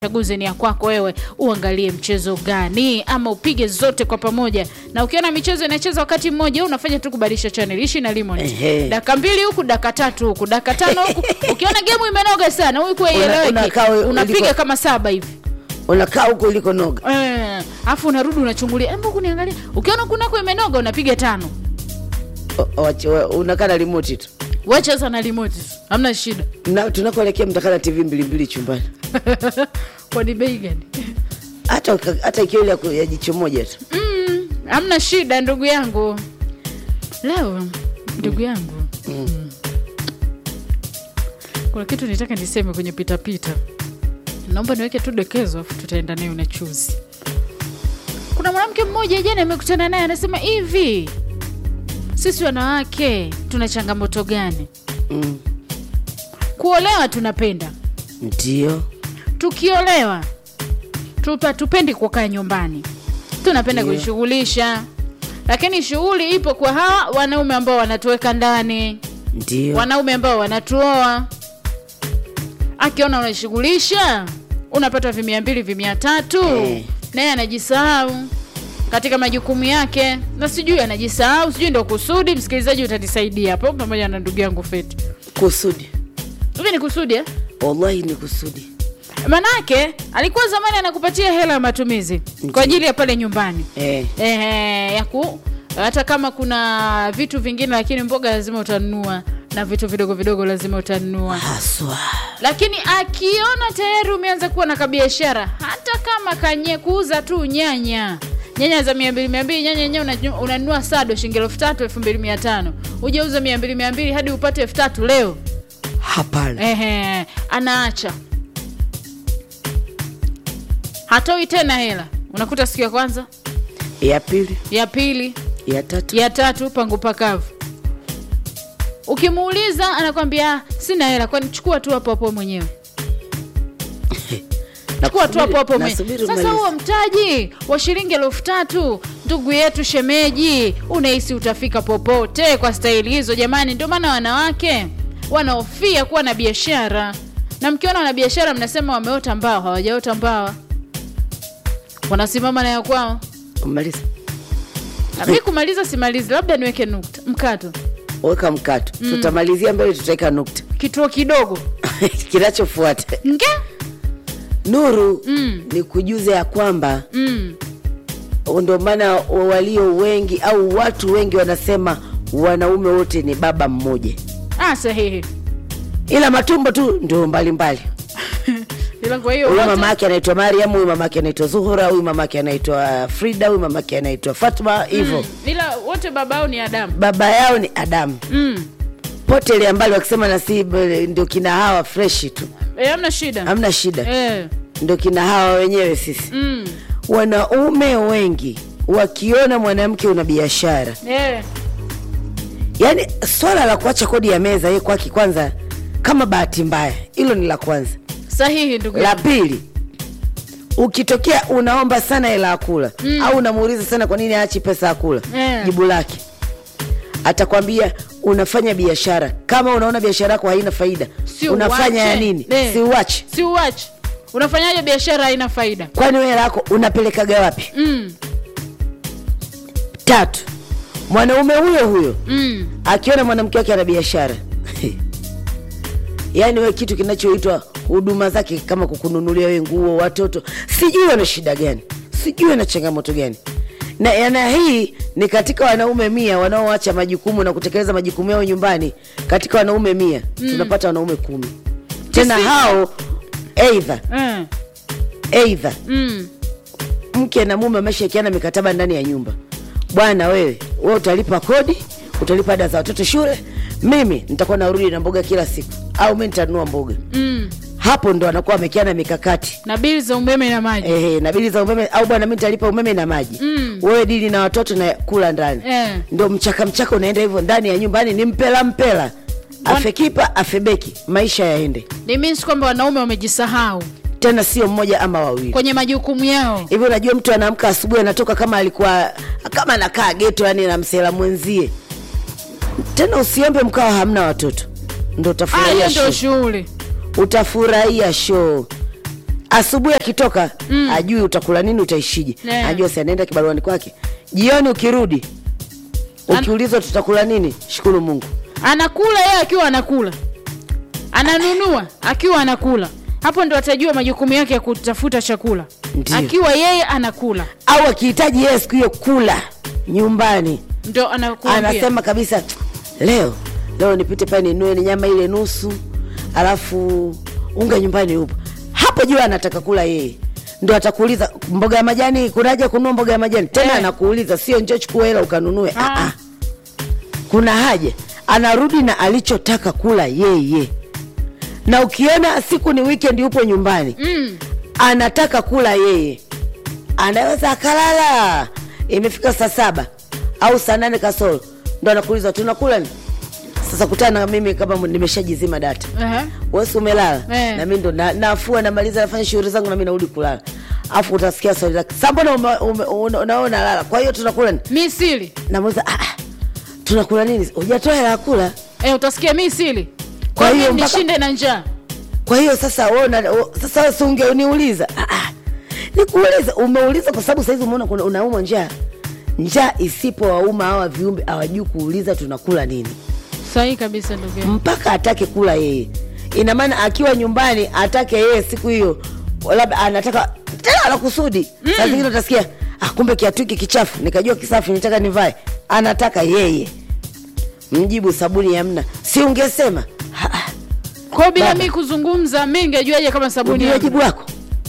chaguzi ni ya kwako wewe, uangalie mchezo gani ama upige zote kwa pamoja. Na ukiona michezo inacheza wakati mmoja, unafanya tu kubadilisha channel, ishi na limit. Ehe. Dakika mbili huku, dakika tatu huku, dakika tano huku. Ukiona game imenoga sana, huku haieleweki, unakaa we- unapiga uliko- kama saba hivi unakaa huko uliko noga eh, afu unarudi unachungulia, hebu kuniangalia. Ukiona kunako imenoga, unapiga tano, O- wache- wa- unakaa na remote tu wacheza na remote, hamna shida. na tunakoelekea mtakaa na tv mbili mbili chumbani Kwani bei gani? hata hata ikiwa ile ya ku- ya jicho moja tu Mm, hamna shida ndugu yangu. Leo ndugu yangu mm. kuna kitu nitaka niseme kwenye pitapita, naomba niweke tu dokezo, afu tutaenda nayo na chuzi. Kuna mwanamke mmoja jana amekutana naye, anasema hivi, sisi wanawake tuna changamoto gani? mm. Kuolewa tunapenda, ndio tukiolewa tupa tupendi kukaa nyumbani, tunapenda Ndio. kujishughulisha, lakini shughuli ipo kwa hawa wanaume ambao wanatuweka ndani, ndio wanaume ambao wanatuoa. Akiona unashughulisha unapata vimia mbili vimia tatu, Eh. naye anajisahau katika majukumu yake, na sijui anajisahau, sijui ndo kusudi. Msikilizaji, utanisaidia hapo pamoja na ndugu yangu Feti. kusudi Hivi ni kusudi eh? wallahi ni kusudi Manake alikuwa zamani anakupatia hela ya matumizi kwa ajili ya pale nyumbani eh. ehe, ya ku hata kama kuna vitu vingine, lakini mboga lazima utanunua na vitu vidogo vidogo lazima utanunua. haswa Lakini akiona tayari umeanza kuwa na kabiashara, hata kama kanye kuuza tu nyanya nyanya za mia mbili mia mbili nyanya yenyewe unanyu- unanunua sado shilingi elfu tatu elfu mbili mia tano ujauza mia mbili mia mbili hadi upate elfu tatu leo hapana Ehe, anaacha hatoi tena hela. Unakuta siku ya kwanza, ya pili ya pili, ya tatu ya tatu pangu pakavu. Ukimuuliza anakwambia "Ah, sina hela, kwani chukua tu hapo hapo mwenyewe, chukua tu hapo hapo mwenyewe. nasubiri Sasa umalize. huo mtaji wa shilingi elfu tatu ndugu yetu shemeji, unahisi utafika popote kwa staili hizo? Jamani, ndio maana wanawake wanaofia kuwa na biashara, na mkiona wana biashara mnasema wameota mbao. Hawajaota mbawa, wanasimama na ya kwao. umaliza Na mi kumaliza simalizi, labda niweke nukta mkato, weka mkato tutamalizia mbele tutaweka nukta kituo kidogo kinachofuata nge nuru Mm. ni kujuza ya kwamba mm. ndio maana walio wengi au watu wengi wanasema wanaume wote ni baba mmoja Ah, sahihi. ila matumbo tu ndio mbalimbali Ila kwa hiyo huyu wote- mama yake anaitwa mariam huyu mama yake anaitwa zuhura huyu mama yake anaitwa frida huyu mama yake anaitwa fatma hivyo Mm. ila wote babao ni Adamu. baba yao ni adamu Mm. potele mbali wakisema nasi ndio kina hawa freshi tu E, hamna shida hamna shida e. ndio kina hawa wenyewe sisi mm. wanaume wengi wakiona mwanamke una biashara e. yaani swala la kuacha kodi ya meza ye kwake kwanza kama bahati mbaya hilo ni la kwanza Sahihi ndugu la yangu. pili ukitokea unaomba sana hela ya kula mm. au unamuuliza sana kwa nini aachi pesa ya kula Eh. jibu lake atakwambia unafanya biashara kama unaona biashara yako haina faida Si unafanya uache. ya nini Eh. si uache Si uache. Unafanyaje biashara haina faida? kwani wewe hela yako unapelekaga wapi mm. tatu mwanaume huyo huyo Mm. akiona mwanamke wake ana biashara yaani we kitu kinachoitwa huduma zake kama kukununulia we nguo watoto sijui wana shida gani sijui wana changamoto gani na yana hii ni katika wanaume mia wanaoacha majukumu na kutekeleza majukumu yao nyumbani katika wanaume mia mm. tunapata wanaume kumi tena Tisini. hao eidha Eh. eidha Mm. mke na mume ameshaikiana mikataba ndani ya nyumba bwana wewe wewe utalipa kodi utalipa ada za watoto shule mimi nitakuwa narudi na mboga kila siku au mi nitanunua mboga Mm. hapo ndo anakuwa amekiana mikakati na bili za umeme na maji Ehe, na bili za umeme au bwana mi nitalipa umeme na maji Mm. wewe dili na watoto na kula ndani Eh. ndo mchaka mchaka unaenda hivyo ndani ya nyumbani ni mpela mpela afekipa afebeki maisha yaende It means kwamba wanaume wamejisahau tena sio mmoja ama wawili kwenye majukumu yao hivi unajua mtu anaamka asubuhi anatoka kama alikuwa kama anakaa geto yani na msela mwenzie tena usiombe mkawa hamna watoto ndo Ah, hiyo utafurahia ndio show shughuli utafurahia show asubuhi akitoka mm. ajui utakula nini utaishije Yeah. ajua si anaenda kibaruani kwake jioni ukirudi ukiulizwa tutakula nini shukuru mungu anakula yeye akiwa anakula ananunua akiwa anakula hapo ndo atajua majukumu yake ya kutafuta chakula Ndiyo. akiwa yeye anakula au akihitaji yeye siku hiyo kula nyumbani ndo anakuambia anasema kabisa leo leo nipite pale ninue ni nyama ile nusu alafu unga nyumbani upo hapo jua anataka kula yeye ndo atakuuliza mboga ya majani kunaja kununua mboga ya majani tena Eh. anakuuliza sio njoo chukua hela ukanunue Ah. ah. ah. kuna haja anarudi na alichotaka kula yeye na ukiona siku ni weekend yupo nyumbani mm. anataka kula yeye anaweza akalala imefika saa saba au saa nane kasoro ndo anakuuliza tunakula ni sasa kutana na mimi kama nimeshajizima data Aha. wesi umelala Eh. na mi ndo na- nafua namaliza nafanya shughuli zangu nami narudi kulala afu utasikia swali lake sa mbona ume- ume- una- unaona lala kwa hiyo tunakula ni mi sili namuuliza ah, ah, tunakula nini hujatoa hela ya kula e, utasikia mi sili Kwa kwa hiyo hiyo mpaka- nishinde na njaa kwa hiyo sasa wewe una- u- sasa wewe si ungeuniuliza ah, ah. nikuuliza umeuliza kwa sababu saizi umeona kuna- unaumwa njaa njaa isipowauma hawa viumbe hawajui kuuliza tunakula nini sahihi kabisa ndugu yangu. mpaka atake kula yeye ina maana akiwa nyumbani atake yeye siku hiyo labda anataka tena la kusudi mm. saa zingine utasikia ah, kumbe kiatu hiki kichafu nikajua kisafi nitaka nivae anataka yeye mjibu sabuni yamna si ungesema "Ah, ah, kwa hiyo bila Baba. mi kuzungumza mi ngejuaje kama sabuni ndio yangu? jibu wako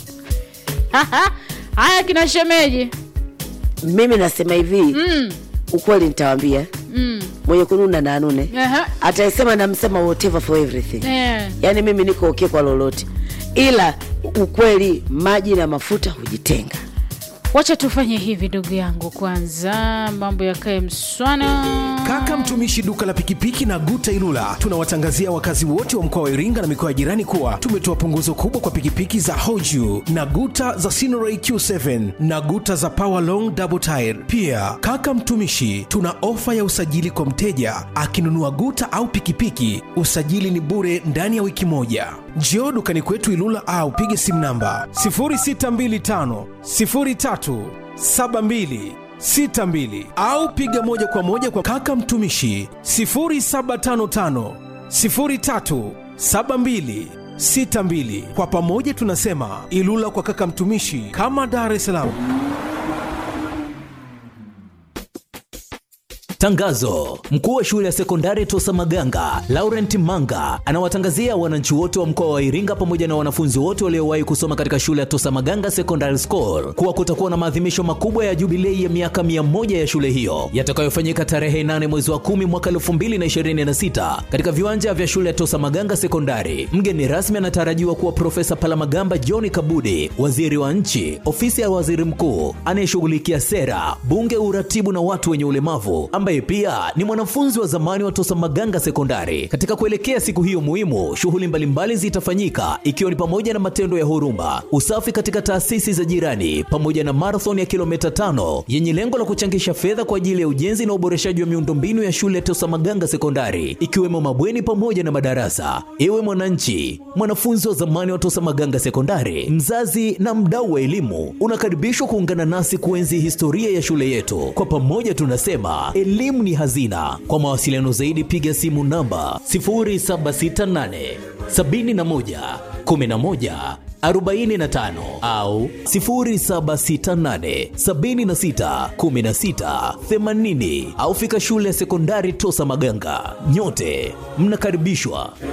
haya kina shemeji mimi nasema hivi mm. ukweli nitawambia Mm. mwenye kununa na anune Aha. ataisema namsema whatever for everything Eh. yaani mimi niko okay kwa lolote ila ukweli maji na mafuta hujitenga wacha tufanye hivi ndugu yangu kwanza mambo yakae mswana Kaka mtumishi duka la pikipiki na Guta Ilula, tunawatangazia wakazi wote wa mkoa wa Iringa na mikoa ya jirani kuwa tumetoa punguzo kubwa kwa pikipiki za Hoju na Guta za Sinoray Q7 na Guta za Power Long Double Tire. Pia kaka mtumishi, tuna ofa ya usajili kwa mteja akinunua Guta au pikipiki, usajili ni bure ndani ya wiki moja. Njoo dukani kwetu Ilula au pige simu namba 0625 03 72 62 au piga moja kwa moja kwa kaka mtumishi 0755 03 72 62. Kwa pamoja tunasema Ilula kwa kaka mtumishi, kama Dar es Salaam. Tangazo: mkuu wa shule ya sekondari Tosa Maganga Laurent Manga anawatangazia wananchi wote wa mkoa wa Iringa pamoja na wanafunzi wote waliowahi kusoma katika shule ya Tosa Maganga Secondary School kuwa kutakuwa na maadhimisho makubwa ya jubilei ya miaka 100 ya shule hiyo yatakayofanyika tarehe 8 mwezi wa 10 mwaka 2026 katika viwanja vya shule ya Tosa Maganga Sekondari. Mgeni rasmi anatarajiwa kuwa Profesa Palamagamba John Kabudi, waziri wa nchi, ofisi ya waziri mkuu anayeshughulikia sera, bunge, uratibu na watu wenye ulemavu, ambaye pia ni mwanafunzi wa zamani wa Tosa Maganga Sekondari. Katika kuelekea siku hiyo muhimu, shughuli mbalimbali zitafanyika ikiwa ni pamoja na matendo ya huruma, usafi katika taasisi za jirani, pamoja na marathon ya kilomita tano yenye lengo la kuchangisha fedha kwa ajili ya ujenzi na uboreshaji wa miundombinu ya shule ya Tosa Maganga Sekondari, ikiwemo mabweni pamoja na madarasa. Ewe mwananchi, mwanafunzi wa zamani wa Tosa Maganga Sekondari, mzazi na mdau wa elimu, unakaribishwa kuungana nasi kuenzi historia ya shule yetu. Kwa pamoja tunasema elimu ni hazina. Kwa mawasiliano zaidi, piga simu namba 0768 71 11 45 au 0768 76 16 80 au fika shule ya sekondari Tosa Maganga. Nyote mnakaribishwa.